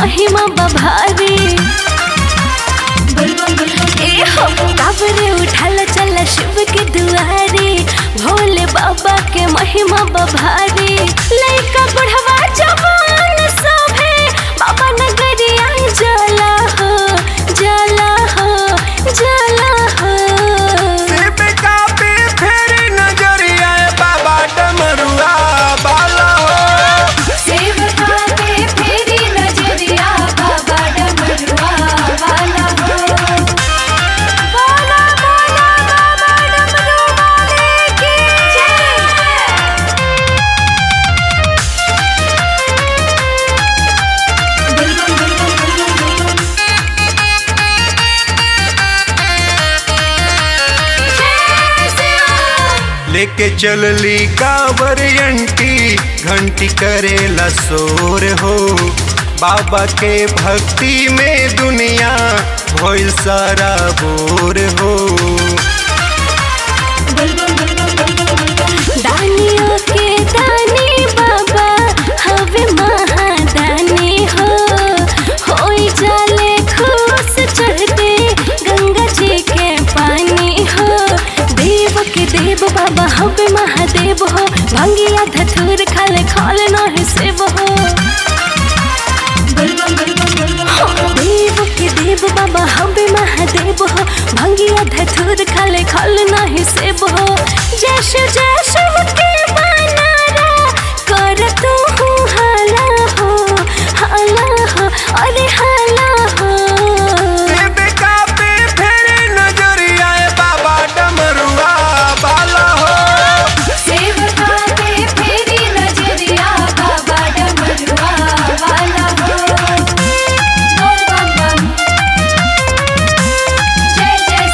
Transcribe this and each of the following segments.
महिमा बभारी ए हो काबरे उठल चल शिव के दुआरे भोले बाबा के महिमा बभारी लइका बुढ़वा जवान सभे बाबा नगरिया जला हो जला हो जला हो सिर्फ कापी फेरी नजरिया बाबा डमरुआ बाला हो सेवका पे फेरी नजरिया बाबा डमरुआ वाला हो बोला बोला बाबा डमरू वाले की जय लेके चलली कांवर अंटी घंटी करेला शोर हो बाबा के भक्ति में दुनिया भइल सारा बोर हो दानियों के दानी बाबा हवे महादानी हो होई जाले खुश चढ़ते गंगा जी के पानी हो देव के देव बाबा हवे महादेव हो भंगिया धतूर खाले खाल नहीं सेव हो देव के देव बाबा हवे महादेव हो भंगिया धतूर खाले खाल नहीं सेब हो जैश जैश के बनारा कर तू हूँ हाला हो हाला हो अरे हाला हो सिर्फ कापी फेरी नजरिया बाबा डमरुआ बाला हो सेवका पे फेरी नजरिया बाबा डमरुआ वाला हो बोल बम बम जय जय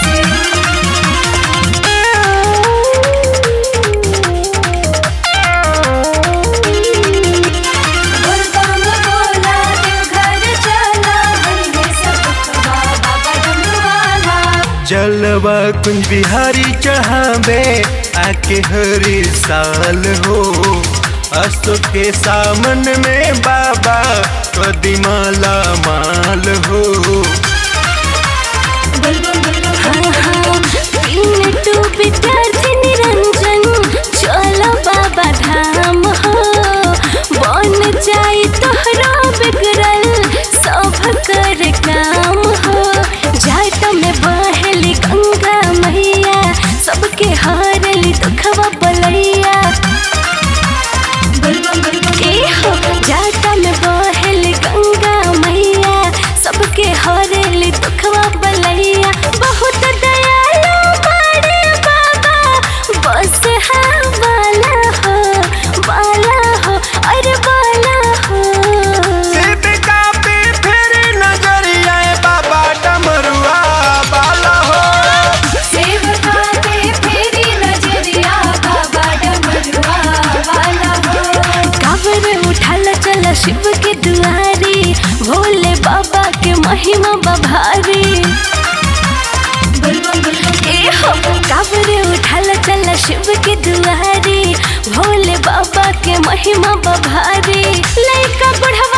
बोल बम बोला देवघर चला हरे सब बाबा डमरुआला जलवा कुंज बिहारी चढ़ावे आके हरी साल हो असो के सामन में बाबा कदी माला माल हो टू विद्यार्थी निरंजन चलो बाबा धाम हो बन जाई तोहरा बिगड़ल सब कर काम हो जाट में बहली गंगा मैया सबके हारली दुखवा बलैया ए हो जाटा में बहली गंगा मैया सबके हरेली दुखवा बलैया बहुत दयालु बड़े बाबा बस हाँ वाला हो वाला हो अरे वाला हो सिर्फ कापी फेरी नजरिया बाबा डमरुआ बाला हो सेवका पे फेरी नजरिया बाबा डमरुआ वाला हो काबर उठल चल शिव के दुआरे भोले बाबा के महिमा बभारी ए हो काबर उठल चल शिव के दुआरे भोले बाबा के महिमा बभारी लइका बुढ़वा